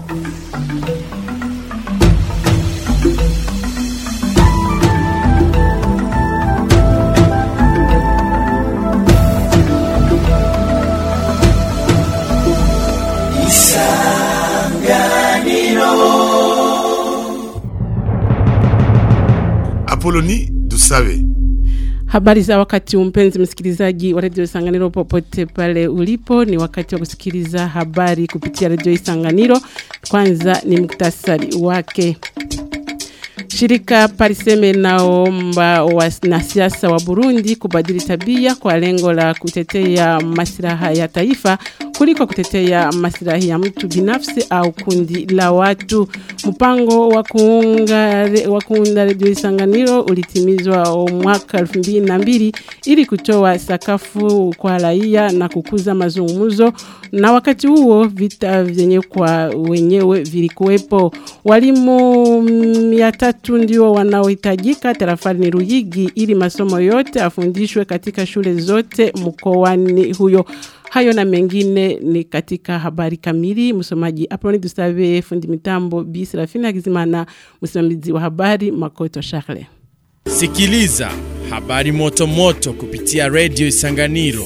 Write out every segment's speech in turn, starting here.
Apoloni Dusabe. Habari za wakati mpenzi msikilizaji wa redio Isanganiro popote pale ulipo, ni wakati wa kusikiliza habari kupitia redio Isanganiro. Kwanza ni muktasari wake. Shirika Pariseme naomba wanasiasa wa Burundi kubadili tabia kwa lengo la kutetea maslaha ya taifa kuliko kutetea maslahi ya mtu binafsi au kundi la watu. Mpango wa kuunga wa kuunda redio Isanganiro ulitimizwa mwaka 2002 ili kutoa sakafu kwa raia na kukuza mazungumzo na wakati huo vita vyenye kwa wenyewe vilikuwepo. Walimu 300 ndio wanaohitajika tarafani Ruyigi ili masomo yote afundishwe katika shule zote mkoani huyo. Hayo na mengine ni katika habari kamili. Msomaji Aproni Dusabe, fundi mitambo Bi Serafina Kizimana, msimamizi wa habari Makoto Charles. Sikiliza habari moto moto kupitia Radio Isanganiro.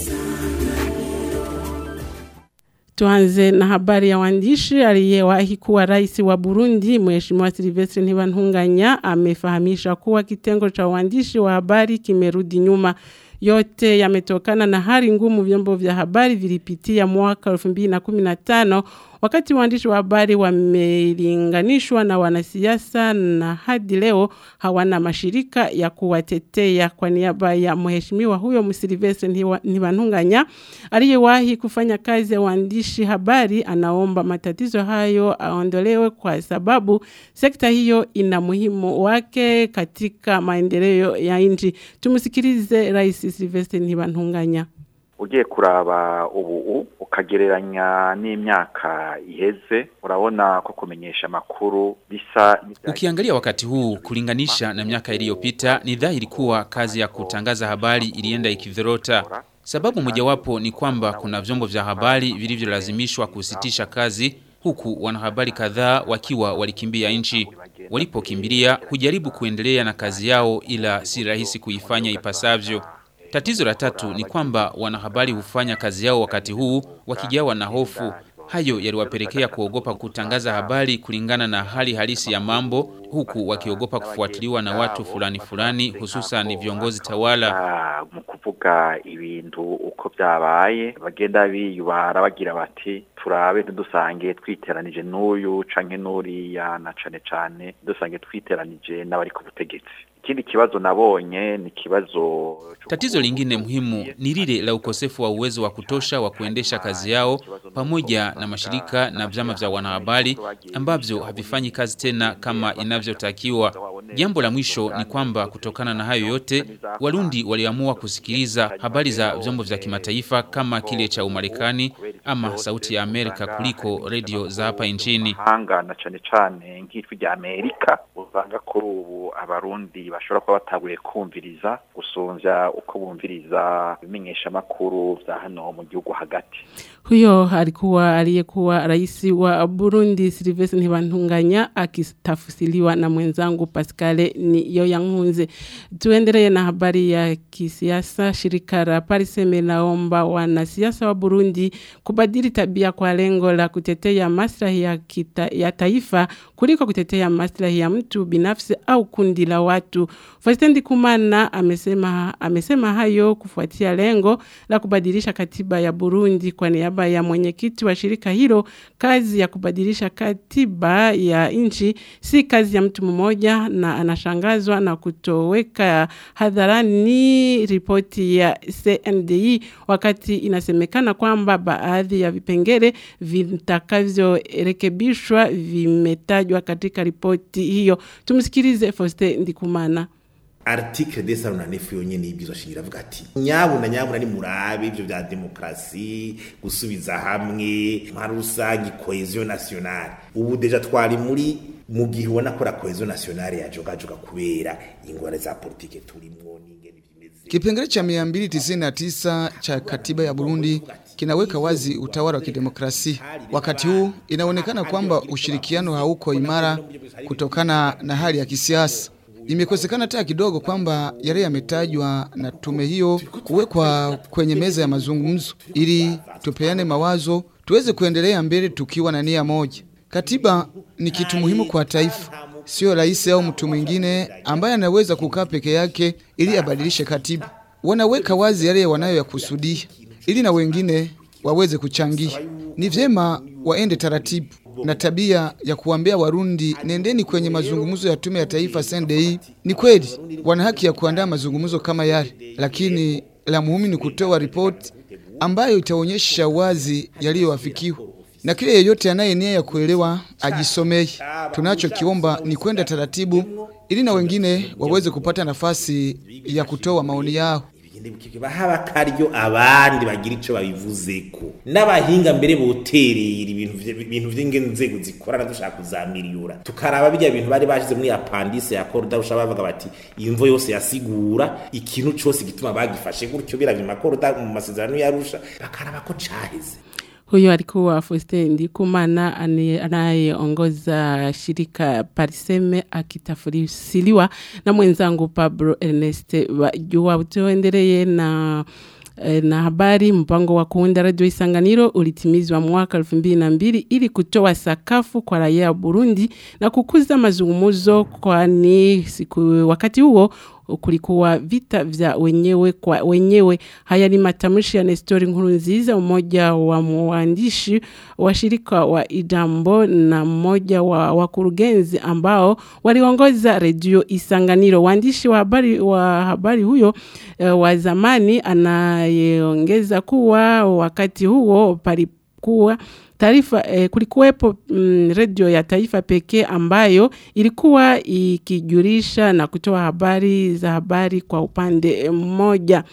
Tuanze na habari ya waandishi aliyewahi kuwa rais wa Burundi Mheshimiwa Silvestre Ntibantunganya amefahamisha kuwa kitengo cha waandishi wa habari kimerudi nyuma yote yametokana na hali ngumu vyombo vya habari vilipitia mwaka 2015 wakati waandishi wa habari wamelinganishwa na wanasiasa na hadi leo hawana mashirika ya kuwatetea kwa niaba ya mheshimiwa huyo Msilvestre Ntibantunganya aliyewahi kufanya kazi ya waandishi habari anaomba matatizo hayo aondolewe kwa sababu sekta hiyo ina muhimu wake katika maendeleo ya nchi tumsikilize rais Silvestre Ntibantunganya ugiye kuraba ubu ukagereranya n'imyaka iheze urabona ko kumenyesha makuru bisa Ukiangalia wakati huu kulinganisha na miaka iliyopita ni dhahiri kuwa kazi ya kutangaza habari ilienda ikidhorota. Sababu mojawapo ni kwamba kuna vyombo vya habari vilivyolazimishwa kusitisha kazi huku wanahabari kadhaa wakiwa walikimbia nchi. Walipokimbilia hujaribu kuendelea na kazi yao ila si rahisi kuifanya ipasavyo. Tatizo la tatu ni kwamba wanahabari hufanya kazi yao wakati huu wakijawa na hofu. Hayo yaliwapelekea kuogopa kutangaza habari kulingana na hali halisi ya mambo huku wakiogopa kufuatiliwa na watu fulani fulani hususan viongozi tawala. mu kuvuga ibintu uko byabaye bagenda biyubara bagira bati turabe ntidusange twiteranije n'uyu canke n'uriya na cane cane dusange twiteranije n'abari ku butegetsi ikindi kibazo nabonye ni kibazo Tatizo lingine muhimu ni lile la ukosefu wa uwezo wa kutosha wa kuendesha kazi yao pamoja na mashirika na vyama vya wanahabari ambavyo havifanyi kazi tena kama inavyotakiwa. Jambo la mwisho ni kwamba kutokana na hayo yote Warundi waliamua kusikiliza habari za vyombo vya kimataifa kama kile cha Umarekani ama sauti ya Amerika kuliko redio za hapa nchini. hanga na cane cane nk'ijwi rya Amerika usanga kuri ubu abarundi bashobora kuba bataguye kumviriza gusumvya uko bumviriza ibimenyesha makuru vya hano mu gihugu hagati Huyo alikuwa aliyekuwa rais wa Burundi Silvestre Ntibantunganya akitafsiriwa na mwenzangu Pascale ni Yoyankunze. Tuendelee na habari ya kisiasa. Shirika la Pariseme laomba wanasiasa wa Burundi kubadili tabia kwa lengo la kutetea maslahi ya, kita, ya taifa kuliko kutetea maslahi ya mtu binafsi au kundi la watu. Faustin Kumana amesema, amesema hayo kufuatia lengo la kubadilisha katiba ya Burundi kwa niaba ya mwenyekiti wa shirika hilo. Kazi ya kubadilisha katiba ya nchi si kazi ya mtu mmoja, na anashangazwa na kutoweka hadharani ripoti ya CNDI wakati inasemekana kwamba baadhi ya vipengele vitakavyorekebishwa vimetajwa katika ripoti hiyo. Tumsikilize Faustin Ndikumana. article de saruna nefu yonyene y'ibwirizwa shingiro avuga ati nyabuna nyabuna ni murabe ivyo vya demokrasi gusubiza hamwe nka rusangi cohesion nationale ubu deja twari muri mu gihe ubona ko la cohesion nationale yajogajoga kubera ingorane za politike turimwo n'ingene Kipengele cha 299 cha katiba ya Burundi kinaweka wazi utawala wa kidemokrasia. Wakati huu inaonekana kwamba ushirikiano hauko imara kutokana na hali ya kisiasa. Imekosekana hata kidogo kwamba yale yametajwa na tume hiyo kuwekwa kwenye meza ya mazungumzo ili tupeane mawazo tuweze kuendelea mbele tukiwa na nia moja. Katiba ni kitu muhimu kwa taifa, sio rais au mtu mwingine ambaye anaweza kukaa peke yake ili abadilishe katiba. Wanaweka wazi yale wanayoyakusudia ili na wengine waweze kuchangia. Ni vyema waende taratibu na tabia ya kuambia Warundi nendeni kwenye mazungumzo ya tume ya taifa CNDI. Ni kweli wana haki ya kuandaa mazungumzo kama yale, lakini la muhimu ni kutoa ripoti ambayo itaonyesha wazi yaliyowafikiwa na kile yeyote anaye nia ya kuelewa ajisomee. Tunachokiomba ni kwenda taratibu ili na wengine waweze kupata nafasi ya kutoa maoni yao. bahaba akaryo abandi bagira ico babivuzeko n'abahinga mbere boterera ibintu vye- ibintu vy'inzego zikorana dushaka kuzamiliyura tukaraba bijya bintu bari bashize muri apandise ya koruda rusha bavuga bati imvo yose yasigura ikintu cose gituma bagifashe gutyo biravye makoruda mu masezerano yarusha bakaraba ko caheze Huyo alikuwa Faustin Ndikumana ane- anayeongoza shirika Pariseme akitafsiriwa na mwenzangu Pablo Ernest Wajua. Tuendelee na eh, na habari. Mpango wa kuunda radio Isanganiro ulitimizwa mwaka 2002 ili kutoa sakafu kwa raia wa Burundi na kukuza mazungumzo, kwani siku wakati huo kulikuwa vita vya wenyewe kwa wenyewe. Haya ni matamshi ya Nestori Nkurunziza, mmoja wa mwandishi wa shirika wa Idambo na mmoja wa wakurugenzi ambao waliongoza redio Isanganiro. Waandishi wa habari wa habari huyo eh, wa zamani anayeongeza kuwa wakati huo palikuwa taarifa eh, kulikuwepo mm, redio ya taifa pekee ambayo ilikuwa ikijulisha na kutoa habari za habari kwa upande mmoja.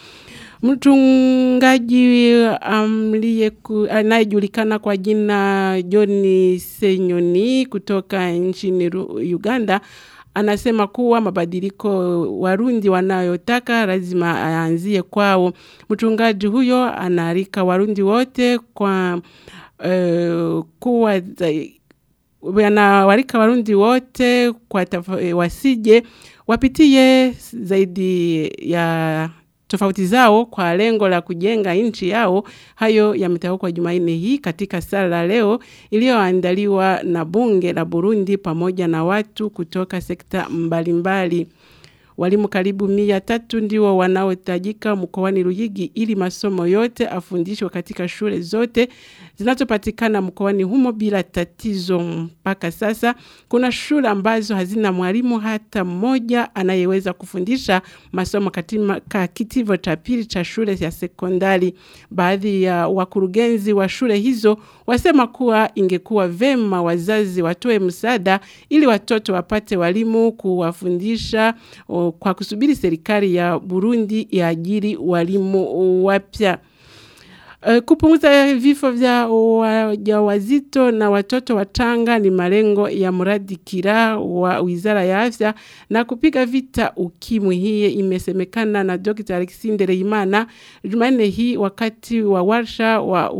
Mchungaji amliyeku- anayejulikana kwa jina John Senyoni kutoka nchini Ru- Uganda anasema kuwa mabadiliko Warundi wanayotaka lazima aanzie kwao. Mchungaji huyo anaalika Warundi wote kwa eh, kuwa za- wanawalika Warundi wote kwa tafa- eh, wasije wapitie zaidi ya tofauti zao kwa lengo la kujenga nchi yao. Hayo yametamkwa Jumanne hii katika sala leo iliyoandaliwa na bunge la Burundi pamoja na watu kutoka sekta mbalimbali. Walimu karibu mia tatu ndio wanaotajika mkoani Ruyigi ili masomo yote afundishwe katika shule zote zinazopatikana mkoani humo bila tatizo. Mpaka sasa kuna shule ambazo hazina mwalimu hata mmoja anayeweza kufundisha masomo katika kitivo cha pili cha shule ya sekondari. Baadhi ya wakurugenzi wa shule hizo wasema kuwa ingekuwa vema wazazi watoe msaada ili watoto wapate walimu kuwafundisha o, kwa kusubiri serikali ya Burundi iajiri walimu wapya. Uh, kupunguza vifo vya wajawazito na watoto wachanga ni malengo ya mradi kira wa Wizara ya Afya na kupiga vita ukimwi. Hii imesemekana na Dr. Alexander Imana Jumanne hii wakati wa warsha wa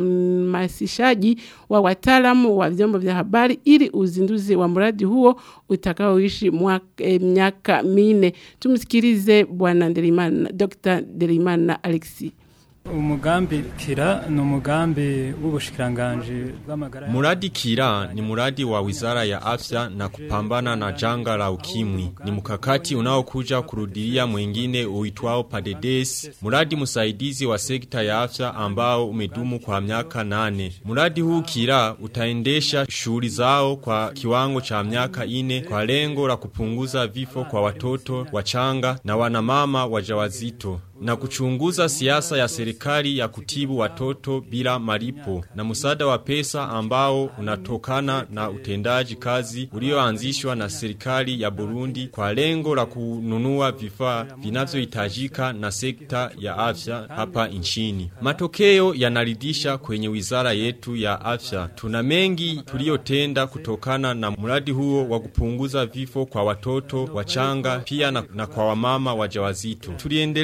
uhamasishaji wa wataalamu wa vyombo vya habari ili uzinduzi wa mradi huo utakaoishi mwaka- eh, miaka minne. Tumsikilize Bwana Nderimana, Dr. Nderimana Alexis. umugambi kira ni umugambi w'ubushikiranganji bw'amagara ya- Muradi Kira ni muradi wa Wizara ya Afya na kupambana na janga la ukimwi. Ni mkakati unaokuja kurudilia mwingine uitwao Padedes, muradi msaidizi wa sekta ya afya ambao umedumu kwa miaka nane. Muradi huu Kira utaendesha shughuli zao kwa kiwango cha miaka ine kwa lengo la kupunguza vifo kwa watoto wachanga na wanamama wajawazito na kuchunguza siasa ya serikali ya kutibu watoto bila malipo na msaada wa pesa ambao unatokana na utendaji kazi ulioanzishwa na serikali ya Burundi kwa lengo la kununua vifaa vinavyohitajika na sekta ya afya hapa nchini. Matokeo yanaridhisha kwenye wizara yetu ya afya. Tuna mengi tuliyotenda kutokana na mradi huo wa kupunguza vifo kwa watoto wachanga pia na, na kwa wamama wajawazito. Tuliendeleza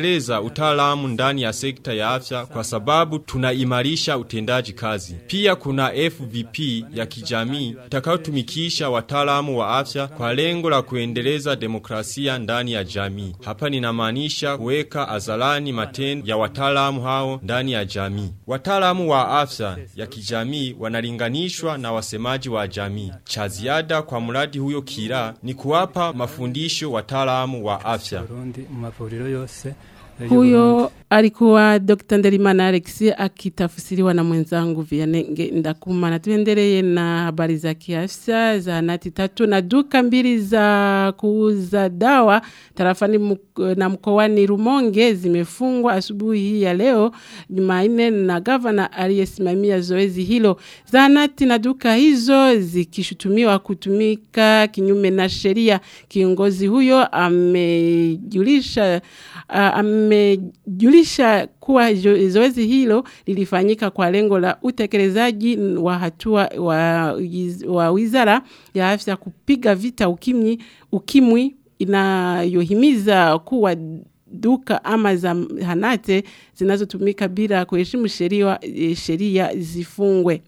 utaalamu ndani ya sekta ya afya kwa sababu tunaimarisha utendaji kazi. Pia kuna FVP ya kijamii itakayotumikisha wataalamu wa afya kwa lengo la kuendeleza demokrasia ndani ya jamii. Hapa ninamaanisha kuweka azalani matendo ya wataalamu hao ndani ya jamii. Wataalamu wa afya ya kijamii wanalinganishwa na wasemaji wa jamii. Cha ziada kwa mradi huyo kira ni kuwapa mafundisho wataalamu wa afya. Burundi mu mavuriro yose Huyo alikuwa Dr. Nderimana Alex akitafsiriwa na mwenzangu Vianenge Ndakuma na tuendelee na habari za kiafya za nati tatu na duka mbili za kuuza dawa tarafani mk- na mkoani Rumonge zimefungwa asubuhi hii ya leo Jumanne na gavana aliyesimamia zoezi hilo. Zahanati na duka hizo zikishutumiwa kutumika kinyume na sheria. Kiongozi huyo amejulisha uh, amejulisha kuwa jo- zoezi hilo lilifanyika kwa lengo la utekelezaji wa hatua wa, wa wizara ya afya kupiga vita ukimwi, ukimwi inayohimiza kuwa duka ama zahanate zinazotumika bila kuheshimu sheria sheria zifungwe.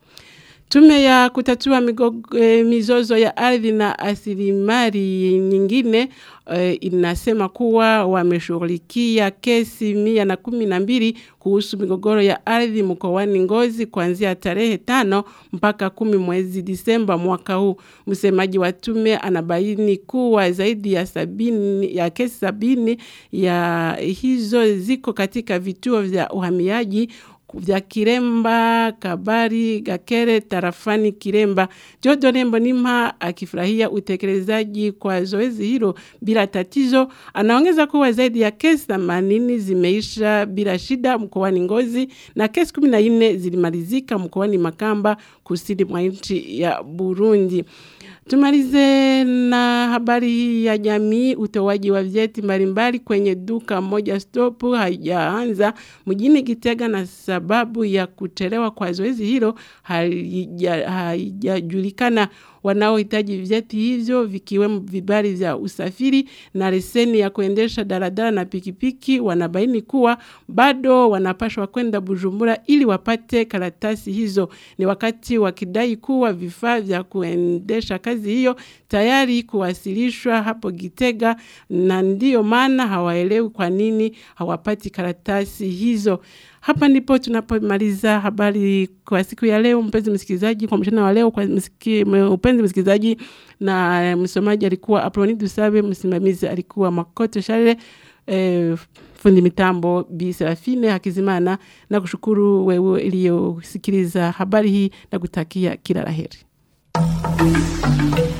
Tume ya kutatua migogo, e, mizozo ya ardhi na asilimali nyingine e, inasema kuwa wameshughulikia kesi mia na kumi na mbili kuhusu migogoro ya ardhi mkoani Ngozi kuanzia tarehe tano mpaka kumi mwezi Disemba mwaka huu. Msemaji wa tume anabaini kuwa zaidi ya sabini ya kesi sabini ya hizo ziko katika vituo vya uhamiaji vya Kiremba, Kabari, Gakere, tarafani Kiremba. Jodo Nembo Nimha akifurahia utekelezaji kwa zoezi hilo bila tatizo. Anaongeza kuwa zaidi ya kesi 80 zimeisha bila shida mkoani Ngozi na kesi 14 zilimalizika mkoani Makamba kusini mwa nchi ya Burundi. Tumalize na habari hii ya jamii. Utoaji wa vyeti mbalimbali kwenye duka moja stop haijaanza mjini Gitega, na sababu ya kuchelewa kwa zoezi hilo haija- haijajulikana. Wanaohitaji vyeti hivyo vikiwemo vibali vya usafiri na leseni ya kuendesha daladala na pikipiki wanabaini kuwa bado wanapashwa kwenda Bujumbura ili wapate karatasi hizo. Ni wakati wakidai kuwa vifaa vya kuendesha kazi hiyo tayari kuwasilishwa hapo Gitega, na ndiyo maana hawaelewi kwa nini hawapati karatasi hizo. Hapa ndipo tunapomaliza habari kwa siku ya leo, mpenzi msikilizaji, kwa mchana wa leo, kwa msiki, mpenzi msikilizaji, na msomaji alikuwa Aproni Dusabe, msimamizi alikuwa Makoto Shale, eh, fundi mitambo Bi Serafine Hakizimana, na kushukuru wewe iliyosikiliza habari hii na kutakia kila laheri.